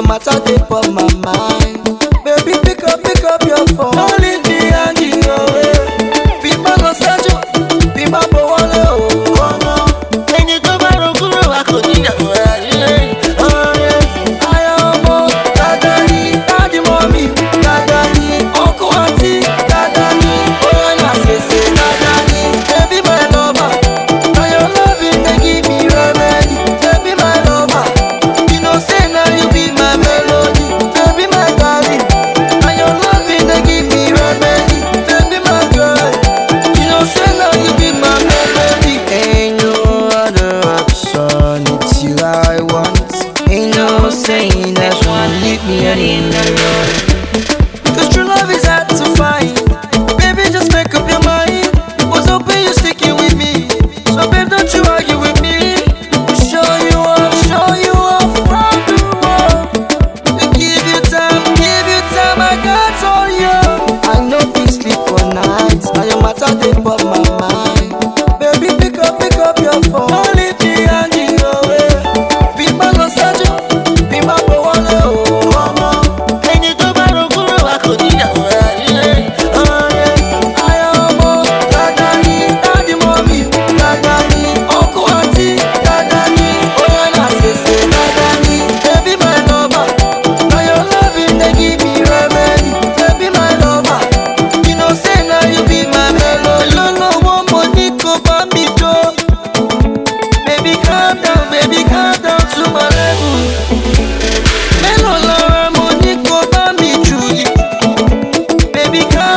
your matter dey for my mind. Baby, pick up, pick up your phone. Don't leave me hanging away. Bí má lọ ṣáájú, bí má bọ̀ wọlé o. ọmọ ẹni tó bá ro kúrò wa kò ní ìyàwó ayé ọ̀rẹ́. Ayọ̀ ọmọ dada ni, dáàdì mọ́mí dada ni, ọkọ àti dada ni, oyè náà ṣèṣe dada ni. Baby my lover, na your loving dey give me remedy. Baby my lover, you know say na you be my melody. Baby my darling, na your loving dey give me remedy. Baby my girl, you know say na you be my melody. Ain't no other option, it's you I want. Ain't no saying that one leave me alone. Cause true love is hard to find. Baby, just make up your mind. Was hoping you're sticking with me. So, babe, don't you argue with me. Show you off, show you off round the world. Give you time, give you time, I got all you. I know we sleep for nights. Now your matter they for my mind. Baby, pick up, pick up your phone. Don't leave me hanging away. Be my no be my boy, oh. ọmọ ẹni tó bá ro kúrò wa kò ní ìyàwó ayé ọ̀rẹ́. Ayọ̀ ọmọ dada ni, dáàdì mọ́mí dada ni, ọkọ àti dada ni, oyè náà ṣèṣe dada ni. Baby my lover, na your loving dey give me remedy. Baby my lover, you know say na you be my melody. Lọ́lọ́wọ́ mo ní kó bá mi jó. Baby calm down, baby calm down to my level. Mélòó lára mo ní kó bá mi jù yìí? Baby calm